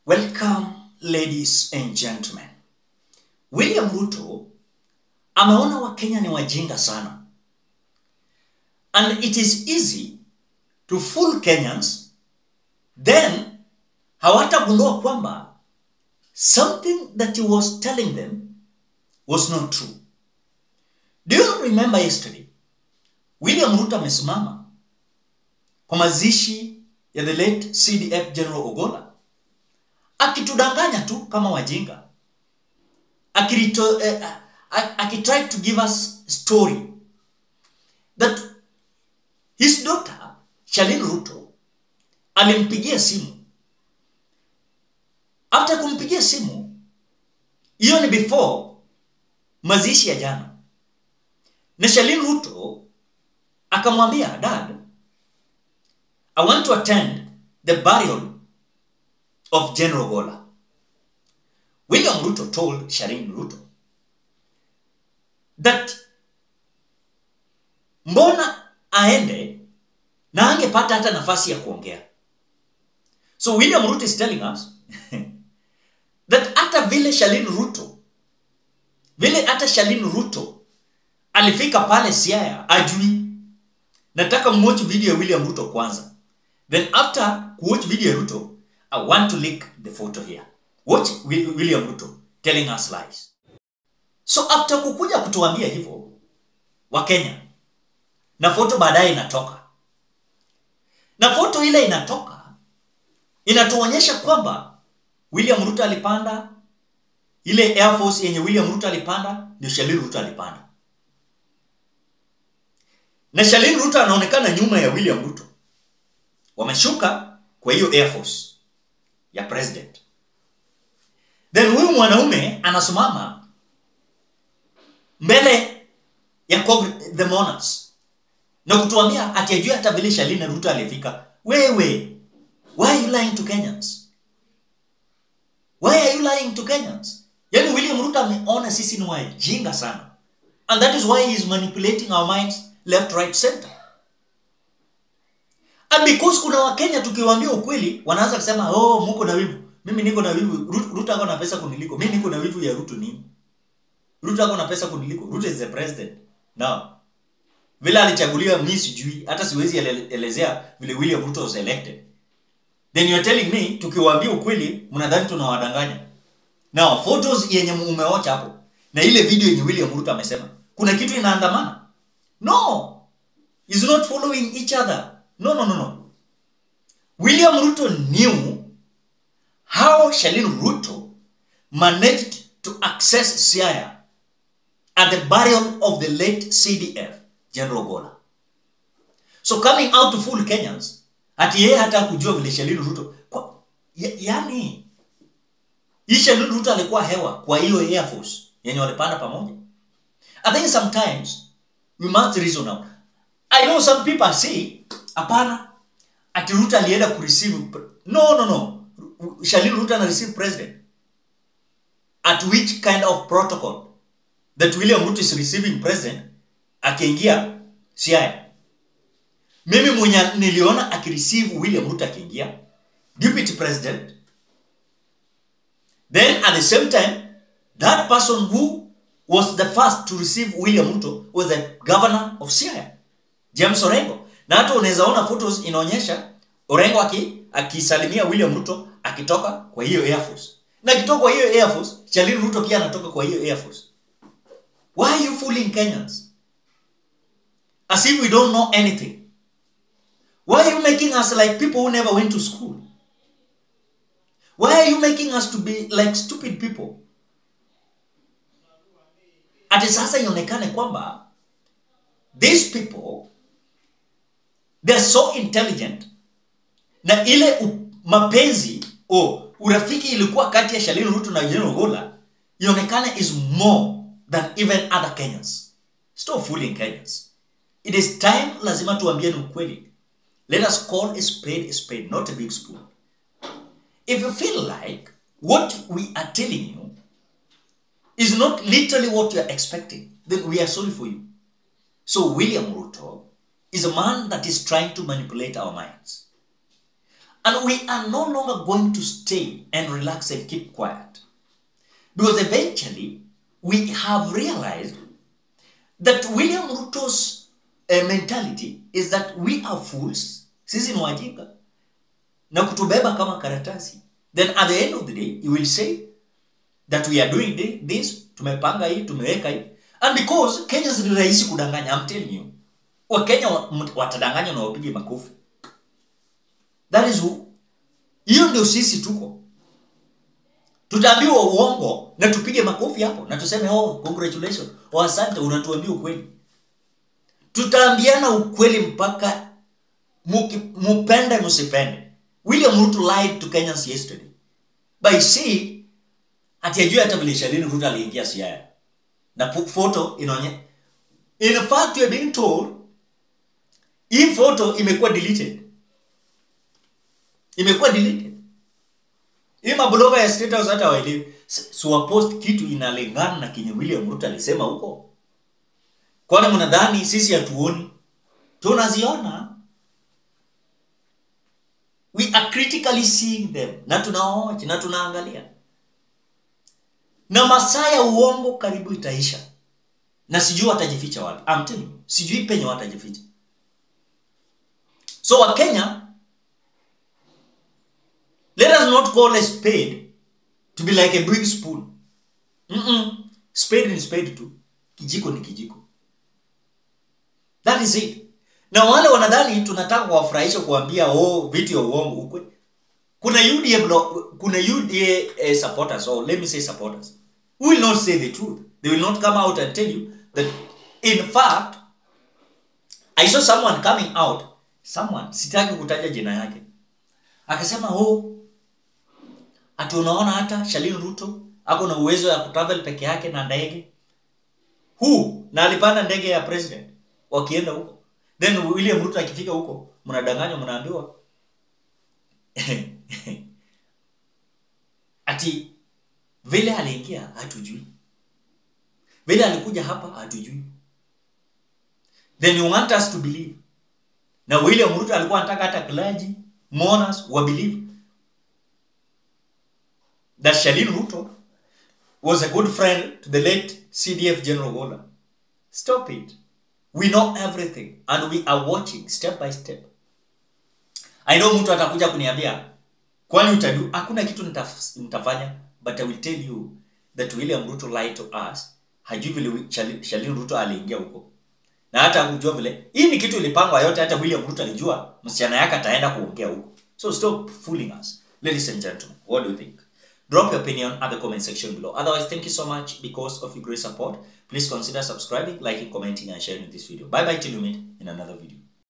Welcome ladies and gentlemen. William Ruto ameona Wakenya ni wajinga sana. And it is easy to fool Kenyans then hawatagundua kwamba something that he was telling them was not true. Do you remember yesterday? William Ruto amesimama kwa mazishi ya the late CDF General Ogola akitudanganya tu kama wajinga akirito eh, a- akitry to give us story that his daughter Shalin Ruto alimpigia simu after kumpigia simu hiyo ni before mazishi ya jana na Shalin Ruto akamwambia dad I want to attend the burial of General Gola. William Ruto told Shalin Ruto that mbona aende na angepata hata nafasi ya kuongea. So William Ruto is telling us that hata vile Shalin Ruto vile hata Shalin Ruto alifika pale Siaya ajui. Nataka mwatch video ya William Ruto kwanza. Then after kuwatch video ya Ruto, I want to link the photo here. Watch Wi- William Ruto telling us lies. So after kukuja kutuambia hivyo wa Kenya na foto baadaye inatoka. Na foto ile inatoka inatuonyesha kwamba William Ruto alipanda ile Air Force yenye William Ruto alipanda ndio Shalin Ruto alipanda. Na Shalin Ruto anaonekana nyuma ya William Ruto. Wameshuka kwa hiyo Air Force ya president. Then huyu mwanaume anasimama mbele ya Cong- the monarchs na kutuambia ati ajue hata vile Shalini Ruto alifika. Wewe, why are you lying to Kenyans? Why are you lying to Kenyans? Yaani William Ruto ameona sisi ni wajinga sana. And that is why he is manipulating our minds left, right, center. And because kuna wakenya tukiwaambia ukweli wanaanza kusema oh muko na wivu mimi niko na wivu Ru- ruto ako na pesa kuniliko mimi niko na wivu ya ruto nini ruto ako na pesa kuniliko ruto is the president now vile alichaguliwa mi sijui hata siwezi ele- elezea vile william ruto was elected then you're telling me tukiwaambia ukweli mnadhani tunawadanganya now photos yenye umeocha hapo na ile video yenye william ruto amesema kuna kitu inaandamana no is not following each other. No, no, no, no. William Ruto knew how Shalin Ruto managed to access Siaya at the burial of the late CDF, General Gola. So coming out to fool Kenyans, ati yeye hata kujua vile Shalin Ruto kwa, ya, yani hii Shalin Ruto alikuwa hewa kwa hiyo Air Force yenye walipanda pamoja. I think sometimes we must reason out. I know some people say, hapana, ati Ruto alienda kureceive. pre- No, no, no. Shalin Ruto ana receive president. At which kind of protocol that William Ruto is receiving president akiingia Siaya? Mimi mwenye niliona akireceive William Ruto akiingia deputy president. Then at the same time, that person who was the first to receive William Ruto was the governor of Siaya, James Orengo. Na hata unaweza ona photos inaonyesha Orengo aki akisalimia William Ruto akitoka kwa hiyo Air Force. Na akitoka kwa hiyo Air Force, Shalin Ruto pia anatoka kwa hiyo Air Force. Why are you fooling Kenyans? As if we don't know anything. Why are you making us like people who never went to school? Why are you making us to be like stupid people? Ati sasa ionekane kwamba these people they're so intelligent na ile u, mapenzi o urafiki ilikuwa kati ya Shalin Ruto na General Gola ionekane is more than even other Kenyans. Stop fooling Kenyans. It is time lazima tuambiane ukweli. Let us call a spade a spade, not a big spoon. If you feel like what we are telling you is not literally what you are expecting, then we are sorry for you. So William Ruto is a man that is trying to manipulate our minds. And we are no longer going to stay and relax and keep quiet. Because eventually, we have realized that William Ruto's uh, mentality is that we are fools, sisi ni wajinga, na kutubeba kama karatasi. Then at the end of the day, he will say that we are doing thi- this, tumepanga hii, tumeweka hii. And because Kenyans ni rahisi kudanganya, I'm telling you. Wakenya wa- mt- watadanganya na wapige makofi. That is who. Hiyo ndio sisi tuko. Tutaambiwa uongo na tupige makofi hapo na tuseme oh, congratulations, oh, asante, unatuambia ukweli. Tutaambiana ukweli mpaka muki- mupende msipende. William Ruto lied to Kenyans yesterday by saying ati ajue hata vile Shalini Ruto aliingia Siaya na pu- photo inaonye in fact you are being told hii photo imekuwa deleted imekuwa deleted hii mabloga ya State House hata waelewi siwapost kitu inalingana na kenye William Ruto alisema huko kwani mnadhani sisi hatuoni tunaziona we are critically seeing them na tunaoja na tunaangalia na masaa ya uongo karibu itaisha na sijui watajificha wapi I'm telling you, sijui penye watajificha so wakenya let us not call a spade to be like a big spoon Mm-mm. spade ni spade tu kijiko ni kijiko that is it na wale wanadhani tunataka kuwafurahisha kuambia oh vitu ya uongo ukwe kuna UDA blo- kuna UDA eh, supporters or let me say supporters who will not say the truth they will not come out and tell you that in fact I saw someone coming out someone sitaki kutaja jina yake akasema oh ati unaona hata Shalin Ruto ako na uwezo ya kutravel peke yake na ndege who na alipanda ndege ya president wakienda huko then William Ruto akifika huko mnadanganywa mnaambiwa ati vile aliingia hatujui vile alikuja hapa hatujui then you want us to believe na William Ruto alikuwa anataka hata clergy mourners wa believe that Shalin Ruto was a good friend to the late CDF General Gola. Stop it. We know everything and we are watching step by step. I know mtu atakuja kuniambia kwani utadu hakuna kitu nitaf, nitafanya but I will tell you that William Ruto lied to us. Hajui vile Wi- Shali- Shalin Ruto aliingia huko. Na hata hakujua vile hii ni kitu ilipangwa yote hata William Ruto alijua msichana yake ataenda kuongea huko. So stop fooling us. Ladies and gentlemen, what do you think? Drop your opinion at the comment section below. Otherwise, thank you so much because of your great support. Please consider subscribing, liking, commenting, and sharing this video. Bye bye till you meet in another video.